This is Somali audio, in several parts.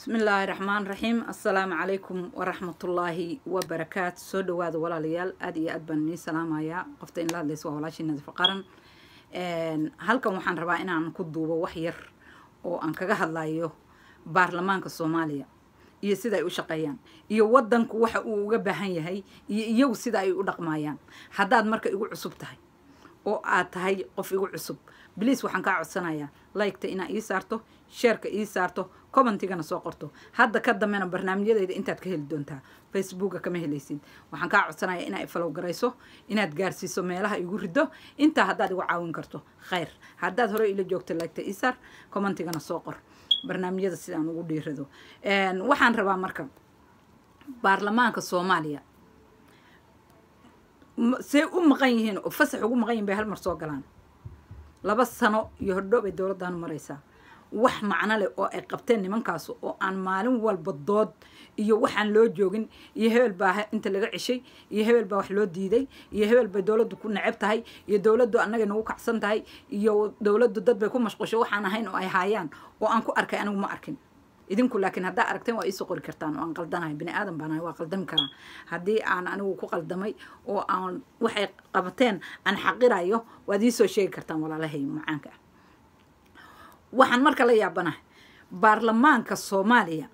bismi illaahi raxmaan raxiim assalaamu calaykum waraxmatullaahi wabarakaatu soo dhawaada walaalayaal aada iyo aad baan inii salaamayaa qofta in la hadlaysa waa walaashii nadiif qaran halkan waxaan rabaa inaan ku duubo wax yar oo aan kaga hadlayo baarlamaanka soomaaliya iyo sida ay u shaqeeyaan iyo wadanku waxa uu uga baahan yahay iyo iyagu sida ay u dhaqmayaan haddaad marka igu cusub tahay oo aad tahay qof igu cusub bliis waxaan kaa codsanayaa liketa inaa ii saarto sheerka ii saarto commentigana soo qorto hadda ka dambena barnaamijyadeyda intaad ka heli doontaa facebooka kama helaysid waxaan kaa codsanayaa inaa ifalow garayso inaad gaarsiiso meelaha igu rido intaa haddaad igu caawin karto khayr haddaad hore ila joogto liketa ii saar commentigana soo qor barnaamijyada sidaan ugu dhiirado waxaan rabaa marka baarlamaanka soomaaliya say u maqan yihiin oo fasax ugu maqan yihin bay hal mar soo galaan laba sano iyo hordho bay dowladdan maraysaa wax macno leh oo ay qabteen nimankaas oo aan maalin walba dood iyo waxaan loo joogin iyo hebel baa inta laga ceshay iyo hebel baa wax loo diiday iyo hebel bay dowladdu ku neceb tahay iyo dowladdu annaga nagu kacsan tahay iyo dowladdu dad bay ku mashqusho waxaan ahayn oo ay haayaan oo aan ku arkay anigu ma arkin idinku laakiin haddaa aragteen waa iisoo qori kartaan oo aan qaldanahay bini aadan baanahay waa qaldami karaa haddii aan anigu ku qaldamay oo aan waxay qabateen aan xaqirayo waad iisoo sheegi kartaan walaalahay macaanka ah waxaan marka la yaabanahay baarlamaanka soomaaliya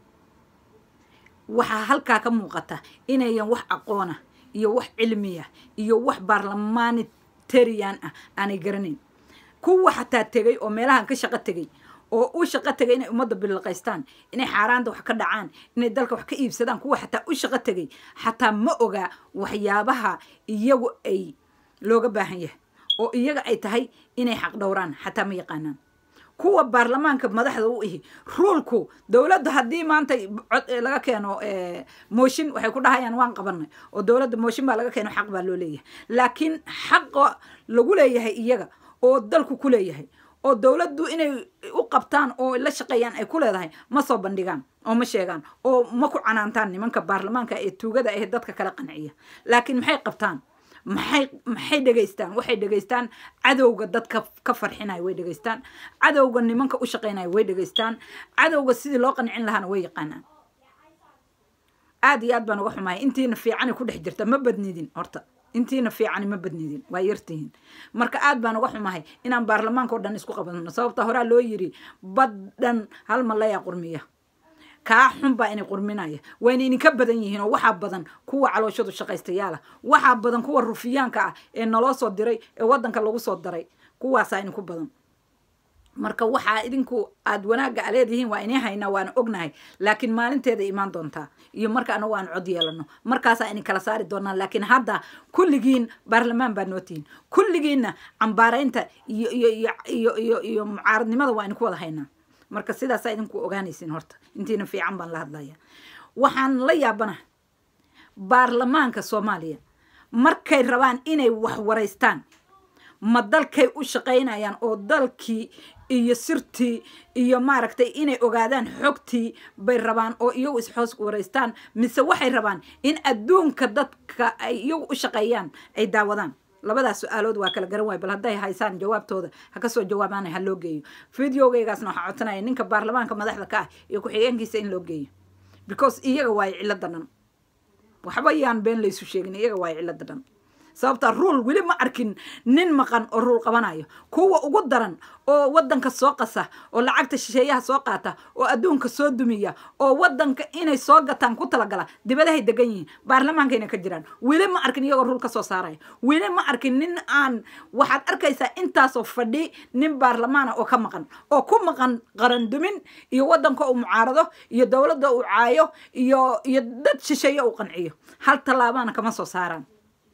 waxaa halkaa ka muuqata inayan wax aqoona iyo wax cilmiya iyo wax baarlamanitarian ah aanay garanayn kuwa xataa tegay oo meelahan ka shaqo tegay oo u shaqo tegay inay ummadda bililqaystaan inay xaaraanta wax ka dhacaan inay dalka wax ka iibsadaan kuwa xataa u shaqo tegay xataa ma ogaa waxyaabaha iyagu ay looga baahan yahay oo iyaga ay tahay inay xaq dhowraan xataa ma yaqaanaan kuwa baarlamaanka madaxda u ihi ruulku dowladda haddii maanta cod laga keeno mooshin waxay ku dhahayaan waan qabanay oo dowladda mooshin baa laga keeno xaq baa loo leeyahay laakiin xaqa lagu leeyahay iyaga oo dalku ku leeyahay oo dowladdu inay u qabtaan oo la shaqeeyaan ay ku leedahay ma soo bandhigaan oo ma sheegaan oo ma ku canaantaan nimanka baarlamaanka ee tuugada ah dadka kala qanciya laakiin maxay qabtaan maxay maxay dhegaystaan waxay dhegaystaan cadowga dadka ka farxinaya way dhegaystaan cadowga nimanka u shaqeynaya way dhegaystaan cadowga sidii loo qancin lahaana way yaqaanaan aada iyo aad baan uga xumahay intiina fiicani ku dhex jirta ma badnidin horta intiina fiicani ma badnidin waa yartihiin marka aad baan uga xumahay inaan baarlamaanka o dhan isku qabano sababta horaa loo yiri baddhan hal malayaa qurmiya kaa xun baa inay qurminaya wayna idinka badan yihiin oo waxaa badan kuwa calooshadu shaqaystayaala waxaa badan kuwa rufiyaanka ah ee naloo soo diray ee wadanka lagu soo daray kuwaasaa idinku badan marka waxaa idinku aada wanaagga a leedihiin waa inii haynaa waana ognahay laakiin maalinteeda imaan doontaa iyo marka anagu aan cod yeelano markaasaa idin kala saari doonaa laakiin hadda kulligiin baarlamaan baa nootihiin kulligiinna cambaaraynta iyo iyo iyo iyo iyo iyo mucaaradnimada waa idinku wada haynaa marka sidaasaa idinku ogaanaysiin horta intiina fiican baan la hadlaya waxaan la yaabana baarlamaanka soomaaliya markay rabaan inay wax waraystaan ma dalkay u shaqaynayaan oo dalkii iyo sirtii iyo maaragtay inay ogaadaan xogtii bay rabaan oo iyagu isxoos waraystaan mise waxay rabaan in adduunka dadka ay iyagu u shaqeeyaan ay daawadaan labadaas su-aalood waa kala garan waay bal hadday haysaan jawaabtooda ha kasoo jawaabaana ha loo geeyo videogeygaasna waxaa codsanaya ninka baarlamaanka madaxda ka ah iyo ku-xigeenkiisa in loo geeyo because iyaga waayo cilada dhan waxba yaan been laysu sheegin iyaga waayo cilada dhan sababta ruul weli ma arkin nin maqan oo ruul qabanayo kuwa ugu daran oo wadanka soo qasa oo lacagta shisheeyaha soo qaata oo adduunka soo dumiya oo wadanka inay soo gataan ku talagala dibadahay degan yihiin baarlamaankayna ka jiraan weli ma arkin iyagoo ruul ka soo saaraya weli ma arkin nin aan waxaad arkaysaa intaasoo fadhi nin baarlamaana oo ka maqan oo ku maqan qarandumin iyo wadanka uu mucaarado iyo dowladda uu caayo iyo iyo dad shisheeye uu qanciyo hal tallaabaana kama soo saaraan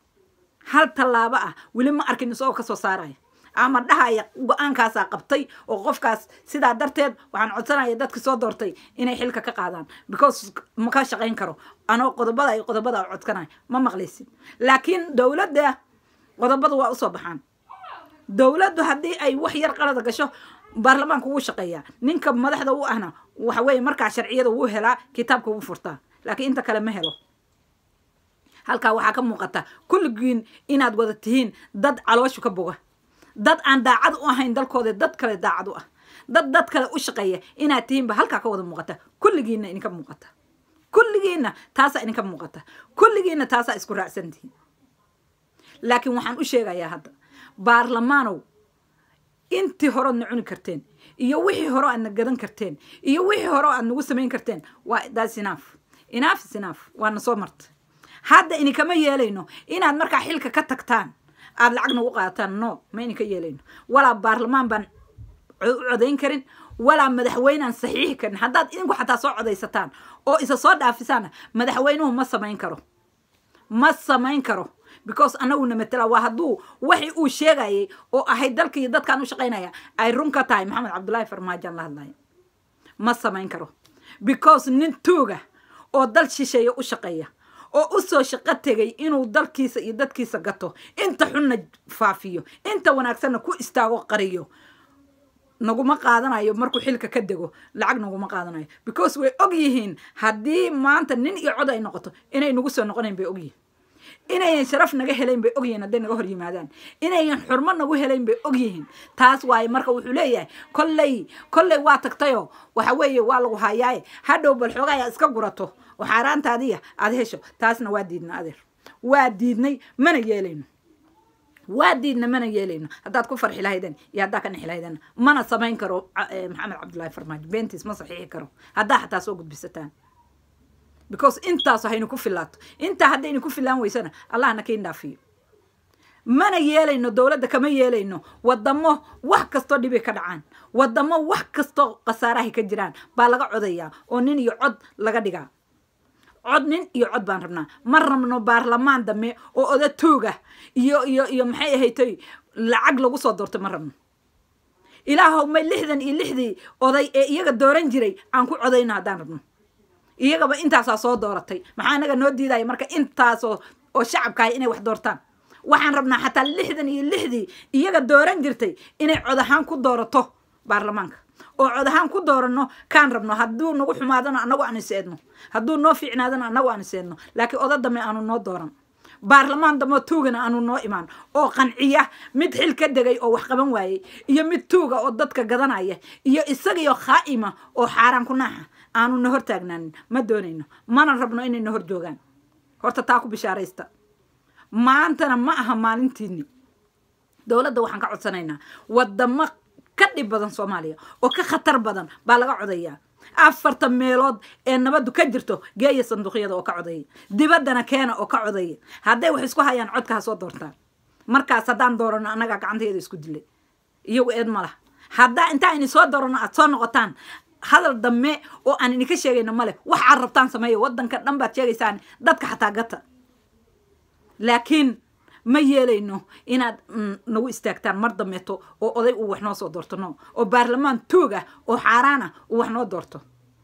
hal tallaabo ah weli ma arkin isagoo kasoo saaraya ama dhahaya go-aankaasaa qabtay oo qofkaas sidaa darteed waxaan codsanaya dadka soo doortay inay xilka ka qaadaan because ma ka shaqayn karo anoo qodobada iyo qodobada codkanaya ma maqlaysid laakiin dowladda qodobada waa usoo baxaan dowladdu haddii ay wax yar qalada gasho baarlamaanka wuu shaqeeyaa ninka madaxda u ahna waxa weeye markaa sharciyada wuu helaa kitaabka wuu furtaa laakiin inta kale ma helo halkaa waxaa ka muuqata kulligiin inaad wada tihiin dad calooshu ka boga dad aan daacad u ahayn dalkooda dad kale daacad u ah dad dad kale u shaqeeya inaad tihiinba halkaa ka wada muuqata kulligiinna idinka muuqata kulligiinna taasaa idinka muuqata kulligiinna taasaa isku raacsan tihiin laakiin waxaan u sheegayaa hadda baarlamaanow intii horoodna cuni karteen iyo wixii hore aadna gadan karteen iyo wixii hore aad nagu samayn karteen waa that's enough enough is enough waana soo marta hadda idinkama yeelayno inaad markaa xilka ka tagtaan aada lacag nagu qaadataan no ma idinka yeelayno walaa baarlamaan baan u codayn karin walaa madaxweynaan saxiixi karin haddaad idinku xataa soo codaysataan oo isa soo dhaafisaana madaxweynuhu ma samayn karo ma samayn karo because annaguna matala waa hadduu waxi uu sheegayay oo ahayd dalka iyo dadkaan u shaqaynaya ay run ka tahay maxamed cabdullaahi farmaajoan la hadlaya ma samayn karo because nin tuuga oo dal shisheeya u shaqeeya oo u soo shaqo tegay inuu dalkiisa iyo dadkiisa gato inta xunna faafiyo inta wanaagsanna ku istaago qariyo naguma qaadanayo markuu xilka ka dego lacag naguma qaadanayo because way og yihiin haddii maanta nin iyo cod ay noqoto inay nagu soo noqonayn bay og yihiin inayan sharaf naga helayn bay ogyihiin hadday naga hor yimaadaan inayan xurmo nagu helayn bay ogyihiin taas waaye marka wuxuu leeyahay kolley kolley waa tagtayoo waxa weeye waa lagu hayaaye hadhow bal xoogaaya iska gurato oo xaaraantaadiya aada hesho taasna waa diidna adeer waa diidnay mana yeelayno waa diidna mana yeelayno haddaad ku farxi lahaydeen iyo haddaa ka nixi lahaydeen mana samayn karo maxamed cabdullaahi farmaajo beentiis ma saxiixi karo haddaa xataa soo gudbisataan because intaas haynu ku filaato intaa haddaynu ku filaan weysana allahna kain dhaafiyo mana yeelayno dowladda kama yeelayno wadamo wax kastoo dhibay ka dhacaan wadamo wax kastoo khasaarahay ka jiraan baa laga codayaa oo nin iyo cod laga dhigaa cod nin iyo cod baan rabnaa ma rabno baarlamaan dambe oo oda tooga iyo iyo iyo maxay ahaytay lacag lagu soo doortay ma rabno ilaahow may lixdan iyo lixdii oday ee iyaga dooran jiray aan ku codayno haddaan rabno iyagaba intaasaa soo dooratay maxaa anaga noo diidaya marka intaasoo oo shacabkahay inay wax doortaan waxaan rabnaa xataa lixdan iyo lixdii iyaga dooran jirtay inay cod ahaan ku doorato baarlamaanka oo cod ahaan ku dooranno kaan rabno hadduu nagu xumaadana annagu aan iseedno hadduu noo fiicnaadana annagu aan iseedno laakiin oda dame aanu noo dooran baarlamaan damoo tuugana aanu noo imaan oo qanciya mid xil ka degay oo wax qaban waayey iyo mid tuuga oo dadka gadanaya iyo isagiyo khaa'ima oo xaaraan ku naaxa aanu na hor taagnaanin ma doonayno mana rabno inay na hor joogaan horta taa ku bishaaraysta maantana ma aha maalintiini dowladda waxaan ka codsanaynaa wadamo ka dhib badan soomaaliya oo ka khatar badan baa laga codayaa afartan meelood ee nabaddu ka jirto geeya sanduuqyada oo ka codaya dibaddana keena oo ka codaya hadday wax isku hayaan codka ha soo doortaan markaas haddaan doorano annagaa gacantayada isku dilay iyagu eed ma laha haddaa intaa ini soo doorano aad soo noqotaan hadal dambe oo aan idinka sheegayno male wax aad rabtaan sameeya waddanka dhan baad sheegaysaan dadka xataa gata laakiin ma yeelayno inaad nagu istaagtaan mar dambeeto oo oday uu wax noo soo doorto no oo baarlamaan toog ah oo xaaraan ah uu wax noo doorto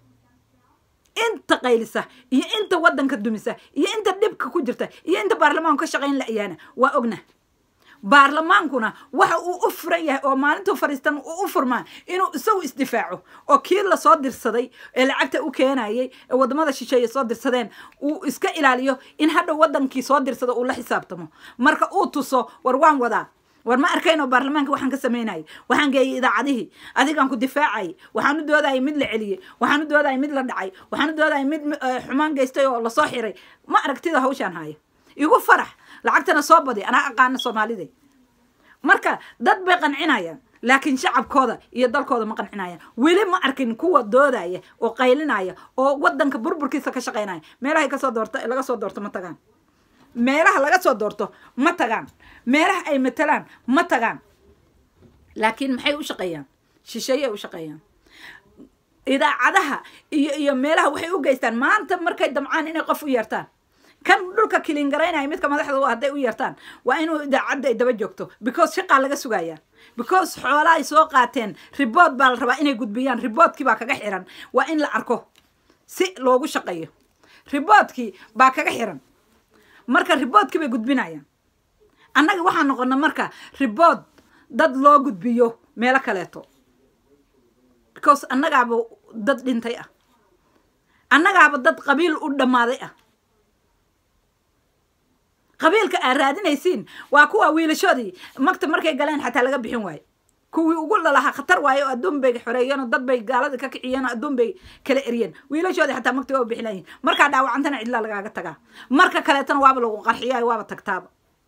inta qaylisa iyo inta waddanka dumisa iyo inta dhibka ku jirta iyo inta baarlamaanku ka shaqayn la-yaana waa ogna baarlamaankuna waxa uu u furan yahay oo maalintuu fadhiistan uu u furmaa inuu isagu isdifaaco oo kii lasoo dirsaday ee lacagta u keenayay ee wadamada shisheeye soo dirsadeen uu iska ilaaliyo in hadhow wadankii soo dirsado uu la xisaabtamo marka uu tuso war waan wadaa war ma arkayno baarlamaanka waxaan ka samaynayay waxaan geeyay idaacadihii adigaan ku difaacayay waxaan u doodayay mid la celiyey waxaan u doodayay mid la dhacay waxaan u doodayay mid xumaan geystay oo lasoo xiray ma aragtida hawshaan haya igu farax lacagtana soo badi anaa aqaana soomaalida marka dad bay qancinayaan laakiin shacabkooda iyo dalkooda ma qancinayaan weli ma arkin kuwa doodaya oo qaylinaya oo wadanka burburkiisa ka shaqaynaya meelahay kasoo doorto laga soo doorto ma tagaan meelaha laga soo doorto ma tagaan meelaha ay matalaan ma tagaan laakiin maxay u shaqeeyaan shisheeyay u shaqeeyaan idaacadaha iyo iyo meelaha waxay u geystaan maanta markay damcaan inay qof u yeertaan kan dhulka kilingaraynaya midka madaxda u hadday u yeertaan waa inuu idaacadda ay daba joogto because shaqaa laga sugayaa because xoolaa ay soo qaateen ribood baa la rabaa inay gudbiyaan riboodkii baa kaga xiran waa in la arko si loogu shaqeeyo riboodkii baa kaga xiran marka riboodkii bay gudbinayaan annaga waxaa noqona marka ribood dad loo gudbiyo meelo kaleeto because annagaaba dad dhintay ah annagaaba dad qabiil u dhammaaday ah qabiilka aad raadinaysiin waa kuwa wiilashoodii magta markay galeen xataa laga bixin waayo kuwii ugu lalahaa khatar waaye oo adduun bay xoreeyeen oo dad bay gaalada ka kiciyeen oo adduun bay kala eriyeen wiilashoodii xataa magti waa bixinayihin markaa dhaawacantana cidlaa lagaaga tagaa marka kaleetana waaba lagu qarxiyaayo waaba tagtaaba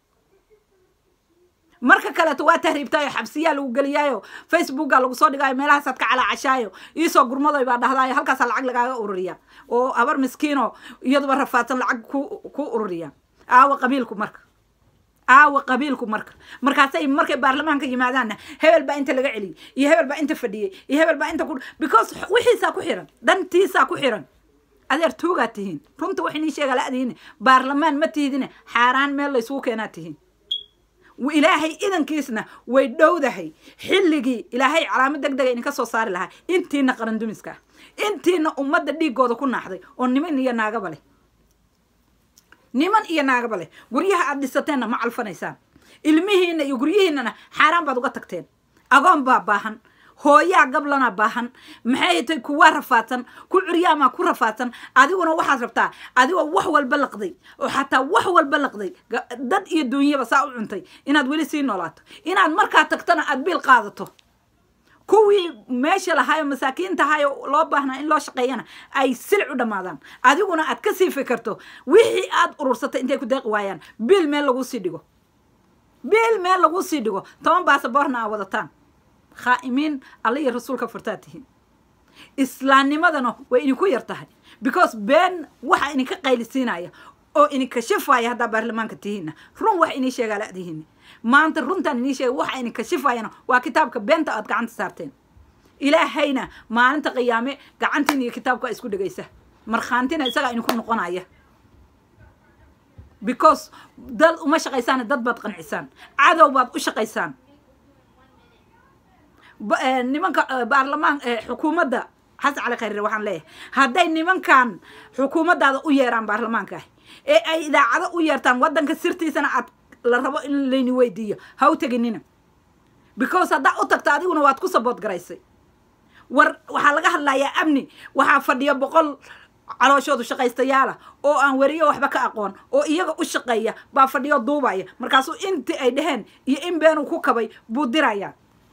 marka kaleeto waa tahriibtaayo xabsiyaa lagu geliyaayo facebooka lagu soo dhigaayo meelahaasaad ka calaacashaayo iisoo gurmadoy baa dhahdaayo halkaasaa lacag lagaaga ururiya oo habar miskiino iyaduba rafaadsan lacag ku ku ururiya aawa qabiilku marka aawa qabiilku marka markaasay markay baarlamaanka yimaadaanna hebel baa inta laga celiyey iyo hebel baa inta fadhiyey iyo hebel baa inta ku because wixiisaa ku xiran dhantiisaa ku xiran adeer tuugaa tihiin runta wax inii sheega la-dihiin baarlamaan ma tihidine xaaraan meel laysugu keenaa tihiin ilaahay idankiisna way dhowdahay xilligii ilaahay calaamad deg dega idinka soo saari lahaa intiina qarandumiska ah intiina ummadda dhiigooda ku naaxday oo niman iyo naagaba leh niman iyo naagaba leh guryaha aad dhisateenna ma calfanaysaan ilmihiina iyo guryihiinana xaaraan baad uga tagteen agoon baa baahan hooyaa gablana baahan maxay tay kuwaa rafaadsan ku curyaamaa ku rafaadsan adiguna waxaad rabtaa adigoo wax walba laqday oo xataa wax walba laqday dad iyo duunyaba saa u cuntay inaad weli sii noolaato inaad markaa tagtana aad biil qaadato kuwii meesha lahaayo masaakiinta ahaayo loo baahnaa in loo shaqeeyana ay silic u dhammaadaan adiguna aad ka sii fikirto wixii aad urursatay intay ku deeqi waayaan biil meel laguu sii dhigo biil meel laguu sii dhigo toban baasaboorna aa wadataan khaa'imiin alla iyo rasuulka furtaa tihiin islaamnimadana way idinku yar tahay because been waxa idinka qaylisiinaya oo idinka shifaya haddaa baarlamaanka tihiinna run wax inii sheegaa la-dihiin maanta runtaan inii sheega waxa idinka shifayana waa kitaabka beenta aad gacanta saarteen ilaahayna maalinta qiyaame gacantiin iyo kitaabka isku dhegaysa markhaantina isagaa idinku noqonaya because dad uma shaqaysaan dad baad qancisaan cadow baad u shaqaysaan nimanka baarlamaan xukuumadda xasan cali khayre waxaan leeyahay hadday nimankan xukuumaddaada u yeeraan baarlamaanka ah ee ay idaacado u yeertaan waddanka sirtiisana aad la rabo in layni weydiiyo ha u teginina because haddaa u tagta adiguna waad ku sabood garaysay war waxaa laga hadlayaa amni waxaa fadhiya boqol calooshoodu shaqaystayaala oo aan weriyo waxba ka aqoon oo iyaga u shaqeeya baa fadhiyo duubaya markaasuu intii ay dheheen iyo in beenuu ku kabay buu dirayaa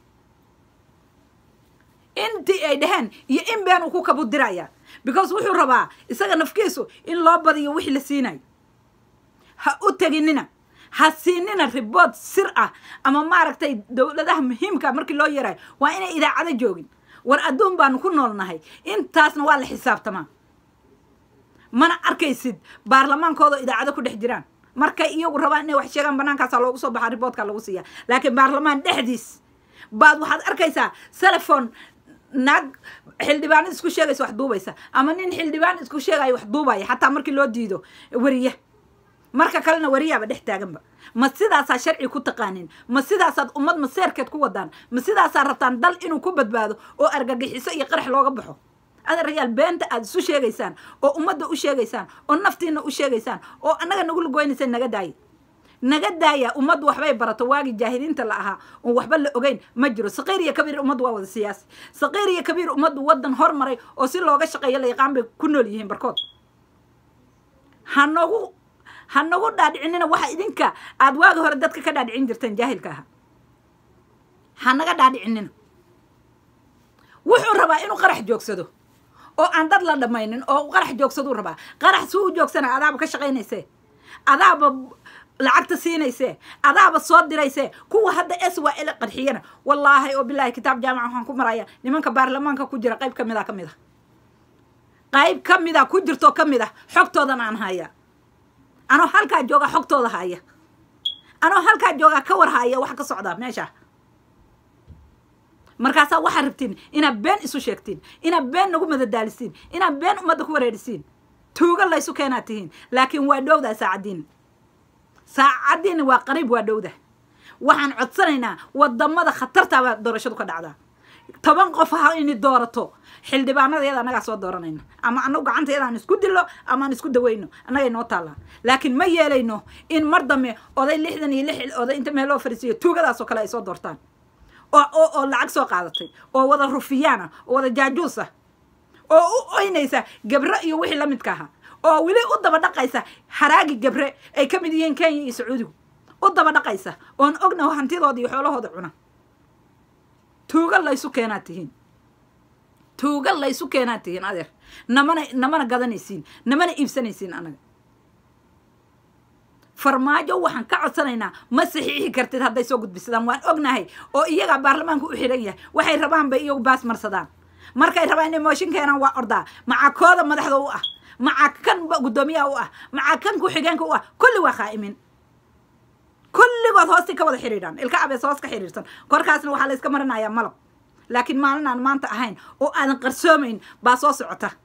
intii ay dheheen iyo in been uu ku kabu diraya because wuxuu rabaa isaga nafkiisu in loo badiyo wixii la siinayo ha u teginina ha siinina ribood sir ah ama maaragtay dowladaha muhiimka markii loo yeerayo waa inay idaacado joogin war adduun baanu ku noolnahay intaasna waa la xisaabtamaa mana arkaysid baarlamaankooda idaacado ku dhex jiraan markay iyagu rabaan inay wax sheegaan bannaankaasaa loogu soo baxaa riboodkaa lagu siiya laakiin baarlamaan dhexdiis baad waxaad arkaysaa telefon naag xildhibaan isku sheegaysa wax duubaysa ama nin xildhibaan isku sheegaya wax duubaya xataa markii loo diido weriye marka kalena weriyaaba dhex taaganba ma sidaasaa sharci ku taqaanin ma sidaasaad ummad maseerkeed ku wadaan ma sidaasaa rabtaan dal inuu ku badbaado oo argagixiso iyo qarax looga baxo adeerayaal beenta aad isu sheegaysaan oo ummadda u sheegaysaan oo naftiina u sheegaysaan oo annaga nagu lagoynaysaan naga daaya naga daaya ummaddu waxbay barato waagii jaahiliinta la ahaa oon waxba la ogeyn ma jiro saqiir iyo kabiir ummaddu waa wada siyaasi saqiir iyo kabiir ummaddu waddan hormaray oo si looga shaqeeyo la yaqaan bay ku nool yihiin barkood ha nagu ha nagu dhaadhicinina waxa idinka aada waagi hore dadka ka dhaadhicin jirteen jaahilka ahaa ha naga dhaadhicinina wuxuu rabaa inuu qarax joogsado oo aan dad la dhammaynin oo qarax joogsaduu rabaa qarax suu u joogsana adaaba ka shaqaynayse adaaba lacagta siinayse adaaba soo dirayse kuwa hadda s waa ila qarxiyana wallaahi oo bilaahi kitaab jaamaca waxaan ku maraya nimanka baarlamaanka ku jira qayb ka mida ka mid a qayb ka mida ku jirto ka mid ah xogtoodan aan haya anoo halkaa jooga xogtooda haya anoo halkaa joogaa ka war haya waxa ka socdaa meesha markaasaa waxaad rabtiin inaad been isu sheegtiin inaad been nagu madadaalisiin inaad been ummadda ku wareerisiin tuuga laysu keenaad tihiin laakiin waa dhowdaa saacaddiin saacaddiina waa qariib waa dhowda waxaan codsanaynaa wadamada khatartaabaa doorashadu ka dhacdaa toban qof ha ini doorato xildhibaanadeeda annagaa soo dooranayna ama anagu gacanteeda aan isku dilo ama aan isku daweyno annagay noo taallaa laakiin ma yeelayno in mar dambe oday lixdan iyo lix oday inta meel loo fariisiyo tuugadaasoo kale ay soo doortaan oo oo oo lacag soo qaadatay oo wada rufiyaana oo wada jaajuus ah oo u oynaysa gabre iyo wixii la midka ahaa oo weli u daba dhaqaysa haraagi gabre ay ka mid yihiin kenya iyo sacuudigu u daba dhaqaysa oon ogna hantidooda iyo xoolahooda cuna tuuga laysu keenaa tihiin tuuga laysu keenaa tihiin adeer namana namana gadanaysiin namana iibsanaysiin anaga farmaajo waxaan ka codsanaynaa ma saxiixi kartid hadday soo gudbisadaan waan ognahay oo iyagaa baarlamaanka u xidhan yahay waxay rabaan bay iyagu baas marsadaan markay rabaan inay mooshin keenaan waa ordaa maca kooda madaxda u ah maca kan guddoomiyaha u ah maca kan ku-xigeenka u ah kulli waa khaa'imin kulligood hoostii ka wada xidhiidhaan ilka abees hoos ka xidhiidhsan korkaasna waxaa la iska marinayaa malab laakiin maalin aan maanta ahayn oo aadan qarsoomayn baa soo socota